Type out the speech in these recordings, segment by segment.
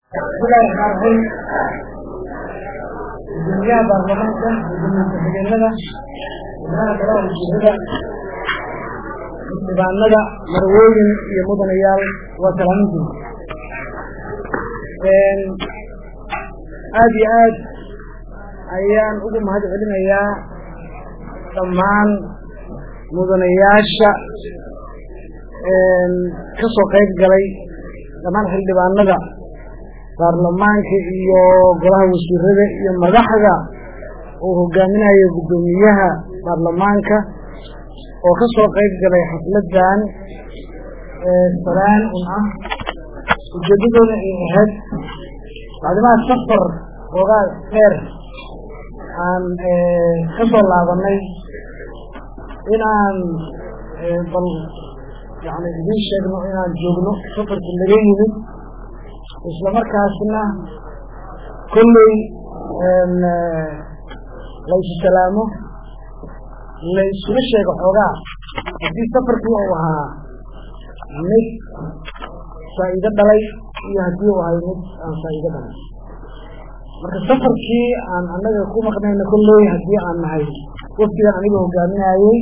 bismillahi raxmaan raxiim gudoomiyaha baarlamaanka gudoomiye ku-xigeenada xubnaha golaha wasiirada xildhibaanada marwooyin iyo mudanayaal waa salaamintiin aada iyo aad ayaan ugu mahad celinayaa dhammaan mudanayaasha ka soo qayb galay dhammaan xildhibaanada baarlamaanka iyo golaha wasiirada iyo madaxda uu hogaaminayo guddoomiyaha baarlamaanka oo ka soo qayb galay xafladan salaan un ah ujeedadoona ay ahayd bacdimaha safar xoogaa dheer aan ka soo laabanay inaan bal yani idiin sheegno inaan joogno safarka laga yimid isla markaasna kolley laysu salaamo laysula sheego xoogaa haddii safarkii uu ahaa mid faa'iido dhalay iyo haddii uu ahay mid aan faa'iido dhalay marka safarkii aan annaga ku maqnayna kolley haddii aan nahay waftigan aniga hogaaminayey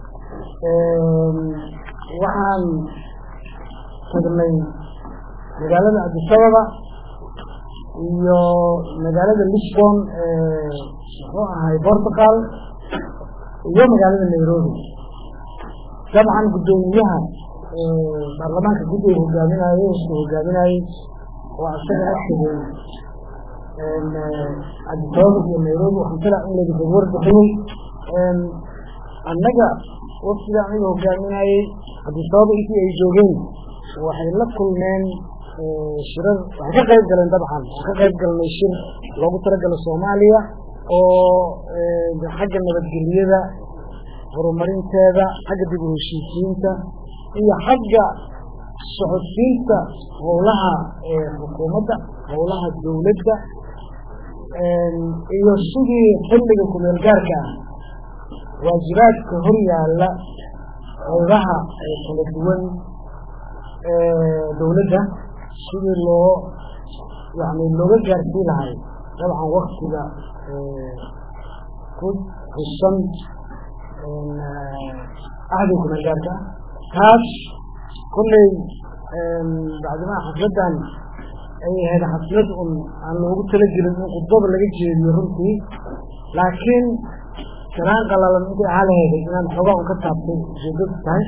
waxaan tagnay magaalada abdisababa iyo magaalada lisbon muxuu ahay portugal iyo magaalada nairobi dabcan guddoomiyaha baarlamaanka guddiga hogaaminayey wuxuu hogaaminayey oo asagana tegey abdisababa iyo nairobi waxaan filaa in laga dadwar bixiyey annaga waftiga aniga hogaaminayey abdisababa intii ay joogeen waxay la kulmeen shirar waxay ka qayb galeen dabcan waxaan ka qayb galnay shir loogu talagalo soomaaliya oo xagga nabadgelyada horumarinteeda xagga dib u heshiisiinta iyo xagga socodsiinta howlaha xukuumadda howlaha dowladda iyo sidii xilliga kumeel gaarka ah waajibaadka hor yaalla howlaha kala duwan dowladda sidii loo yani looga gaarsii lahay dabcan waktiga ku xusan ahdiga kumeelgaarka ah taas kolley bacdimaha xafladan ay ahayd xaflad un aan loogu talagelin in khudbada laga jeediyo runtii laakiin salaan qalalan intay ahaa laheeday inaan xoogaa un ka taabtay ujeedadu tahay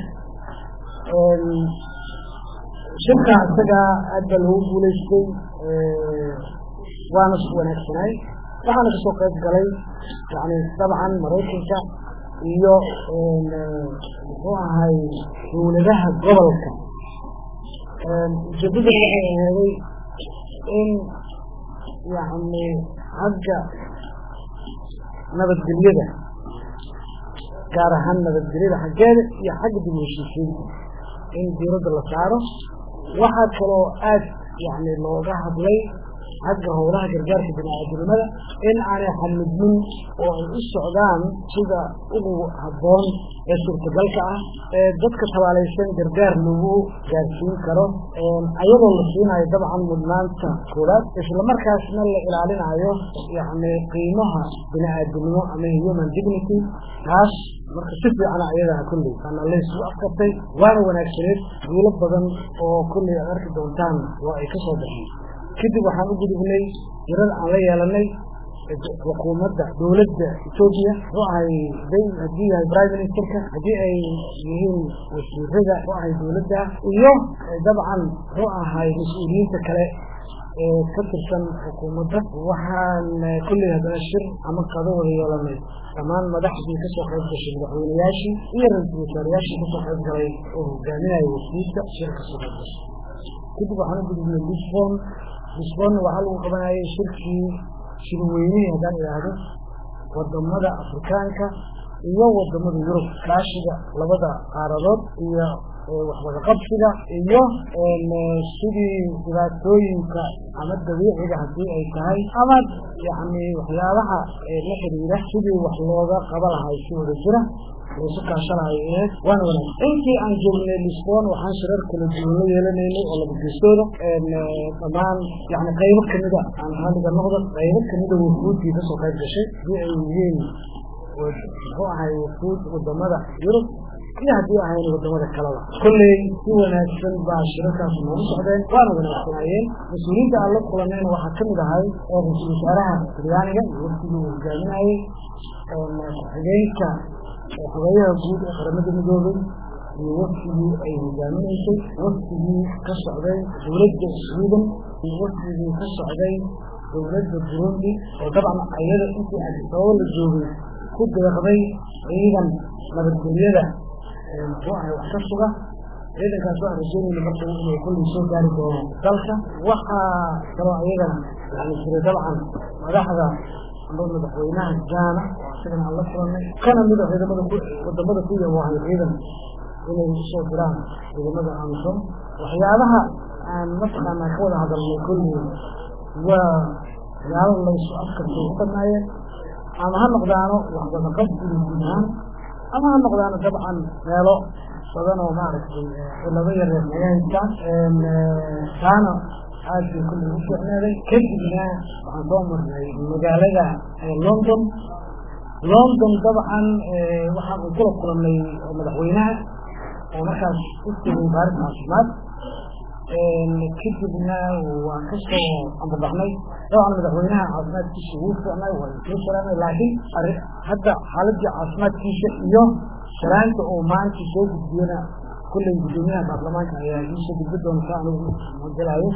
shirka isagaa aad baa loogu guulaystay waana wanaagsanay waxaana kasoo qayb galay yani dabcan maraykanka iyo muxuu ahay dowladaha gobolka ujeedada waxay aheeday in yani xagga nabadgelyada gaar ahaan nabadgelyada xaggeeda iyo xagga dib u heshiisiinta in diiradda la saaro waxaa kaloo aad yani looga hadlay xagga howlaha gargaarka bini-aadamnimada in aanay xamidmin oo ay u socdaan sida ugu habboon ee suurtagalka ah ee dadka tabaalaysan gargaar lagu gaarsiin karo ayadoo la siinayo dabcan mudnaanta koowaad islamarkaasna la ilaalinayo yani qiimaha bini-aadamnimo ama human dignity taas marka si fiicana ayadaha kolley waana laysu afkartay waana wanaagsaneed guulo badan oo kolley aad arki doontaan waa ay ka soo baxeen kadib waxaan u gudubnay jirar aan la yeelanay xukuumadda dowladda etoobiya muxuu ahay haddii yahay prime ministerka haddii ay yihiin wasiirada muxuu ahay dowladda iyo dabcan muxuu ahay mas-uuliyiinta kale ee ka tirsan xukuumadda waxaan kolley haddana shir ama qado wada yeelanay dhammaan madaxdii kasoo qayb gashay madaxweynayaashii iyo ra-iisul wasaarayaashii kasoo qayb galay oo hogaaminaya wasiirka shir kasoo qayb gashay kadib waxaan u gudubnay lisbon lisbon waxaa lagu qabanayay shirkii shirweynihii haddaan idhaahdo wadamada afrikaanka iyo wadamada yurub kaashiga labada qaaradood iyo waxwada qabsiga iyo sidii dhibaatooyinka ama dabiiciga haddii ay tahay ama yani waxyaabaha la xiriira sidii wax looga qaba lahay si wada jira laysu kaashanayo eed waana wanaagsan intii aan joognay lisbon waxaan shirar kala duwan la yeelanaynay oo laba geestooda dhammaan yani qaybo kamida aan haliga noqda qaybo kamida wafuudii kasoo qayb gashay hadii ay yihiin muxuu ahay wafuud wadamada yurub iyo haddii ahayn wadamada kaleba kolley si wanaagsan baa shirarkaas noogu socdeen waana wanaagsanaayeen mas-uuliyiinta aan la kulanayna waxaa kamid ahay ra-iisul wasaaraha talyaaniga iyo waftigii uu hogaaminayey ku-xigeenka xogeeyaha guud ee qaramada midoobay iyo waftigii ay hogaaminaysay waftigii ka socday dowladda sweden iyo waftigii ka socday dowladda burundi oo dabcan ayada intii adisababo la joogay ku deeqday ciidan nabadgelyada muxuu ahay wax ka suga ciidankaas waxaan rajeynayna marka inay kullii soo gaari doono dalka waxaa kaloo ayagana yani jira dabcan madaxda amba madaxweynaha gaana oo isagana aan la kulanay kana mida ciidamada ku wadamada ku yaboohay ciidan inay usoo diraan ciidamada amisom waxyaabaha aan mataqaanaa ka wada hadalnay kullii waa waxyaaba laysu afkartay u badnaayeen ama ha noqdaano waxwada qabsiga guud ahaan ama ha noqdaano dabcan meelo badan oo maaragtay cilado yareer naga haystaan taana aad bay kulli u fiicneeday kadibna waxaan soo marnay magaalada london london dabcan waxaan u kula kulanay madaxweynaha oo markaas u tegay baaris caafimaad kadibna waa kasoo ambabaxnay dabcan madaxweynaha caafimaadkiisa wuu fiicnay waa soo salaamay laakiin hadda xaaladii caafimaadkiisa iyo salaanta oo maanta soo gudbiyana kulley guddoomiyaha baarlamaanka ayaa iisoo gudbi doonta anigu magalaayo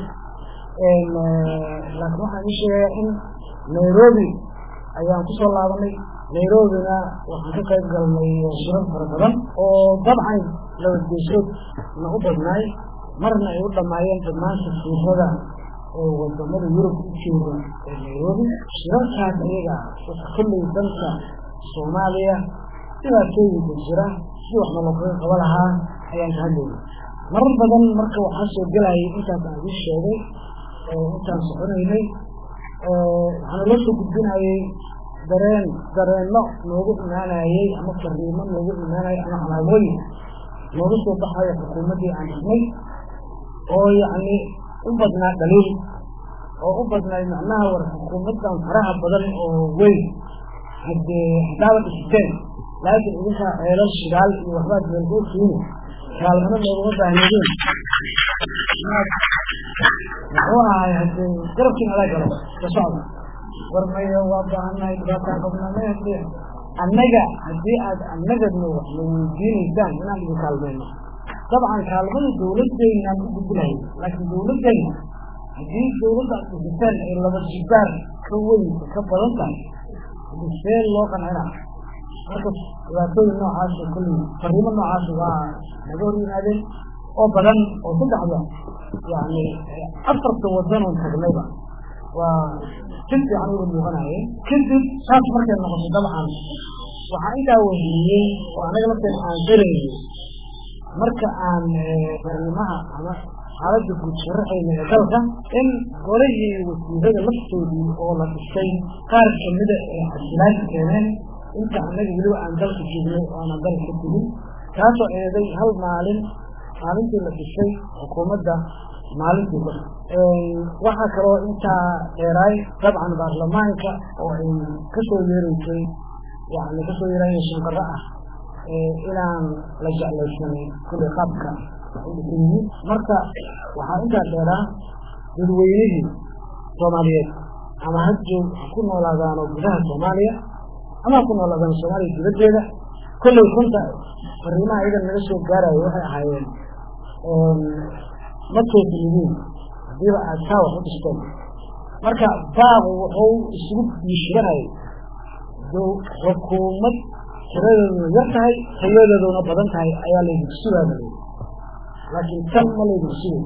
laakiin waxaan ii sheegayaa in nairobi ayaan kusoo laabanay nairobina waxaan ka qayb galnay shirar fara badan oo dabcan labadgeesood na u badnaay marna ay u dhamaayeen dhammaan safiirada oo wadamada yurub u jooga ee nairobi shirarkaas ayaga kolley dalka soomaaliya dhibaatooyinka jira si waxna lookaga qaba lahaa ayaan ka hadlayna marar badan marka waxaa soo gelayay intaas aan ii sheegay intaan soconaynay waxaana loo soo gudbinayay dareen dareenno noogu imaanayey ama fariimo noogu imaanayay ama calaamooyin nooga soo baxayo xukuumaddii aan dhisnay oo yacni u badnaa dhaliil oo u badnaa macnaha war xukuumaddan faraha badan oo weyn haddee haddaaba dhisteen laakiin idinkaa ceelal shidaal iyo waxbaad meelkoo keeni kaalmana looguma baahneedeen muxuu ahay haddee garabkiin alaa galo ka socda war maya waa baahannahay dhibaataan qabnaa maya hadee annaga haddii aad annagadna wax na weydiinaysaan inaan idin kaalmeyno dabcan kaalmada dawladdeynaan u gudbinahay laakiin dawladdeyna haddii dawladda aad dhisitaan ay laba jibaar ka weynka ka badan tahay see loo qancina marka dhibaatooyin noocaas kulli fariimo noocaas waa naga hor yimaadeen oo badan oo saddexda yani afarta wadanon tagnayba waa si fiican uga muuqanayeen kadib saas markay noqoto dabcan waxaa intaa wehiyey oo anaga lafteena aan gelaynay marka aan fariimaha ama xaaladda guud sharaxayna ee dalka in golihii wasiirada laftoodii oo la dhistay qaar kamida ee xasilaadka keeneen inta annaga weliba aan dalka joognay oo aanan dalka ka tegin taasoo eeday hal maalin maalintii la dhisay xukuumadda maalintii ku waxaa kaloo intaa dheeraay dabcan baarlamaanka oo ay kasoo yeereysay yani kasoo yeeraya shanqaro ah inaan la jeclaysanin kulli qaabka udhisanyihiin marka waxaa intaa dheeraa dadweynihii soomaaliyeed ama ha joog ha ku noolaadaano gudaha soomaaliya ama ha ku noolaadaan soomaaliya dibaddeeda kolley runta fariimaha iyadan naga soo gaarayo waxay ahaayeen ma toosinidiin hadiiba aad taa wax u dhisteen marka baabu wuxuu isugu biishiranayay xukuumad tiradeeduna yar tahay tayadeeduna badan tahay ayaa laydinku sugaaba laakiin tan ma laydinku sugay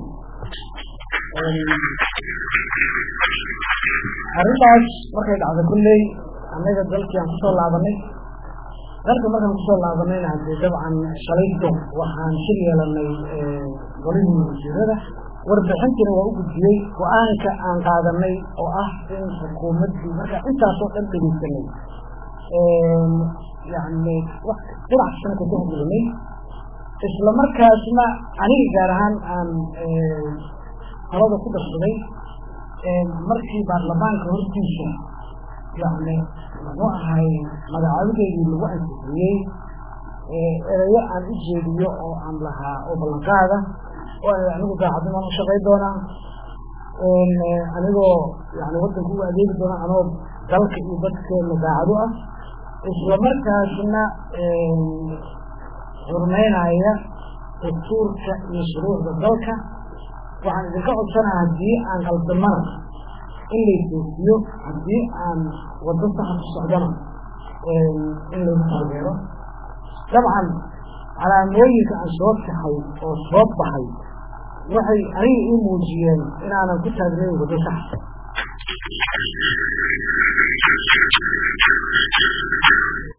arrintaas markay dhacda kulley annaga dalkii aan kusoo laabanay dalka markaan kusoo laabanayna hadee dabcan shalayto waxaan shir yeelanay golihii wasiirada warbixintiina waa u gudbiyey go-aanka aan qaadanay oo ah in xukuumaddii markaa intaasoo dhan dhegeysanay yani dhinac kastana ka tixgelinay isla markaasna aniga gaar ahaan aan talada ku darsaday markii baarlamaanka hortiisa yani muxuu ahay magacaabideedii lagu ansixiyey erayo aan u jeediyo oo aan lahaa oo ballanqaada oo anigu daacadnimaan u shaqay doonaa anigoo yani wadanka ugu adeegi doona anoo dalka iyo dadkeena daacado ah isla markaasna xurmeynaya dastuurka iyo shuruucda dalka waxaan idinka codsanaa haddii aan qaldamana in laytoosiyo haddii aan wado saxa ku socdana in laygu taageero dabcan calaamooyinka aan soo kaxay oo soo baxay waxay aniga ii muujiyeen inaanan ku taagnayn wado saxa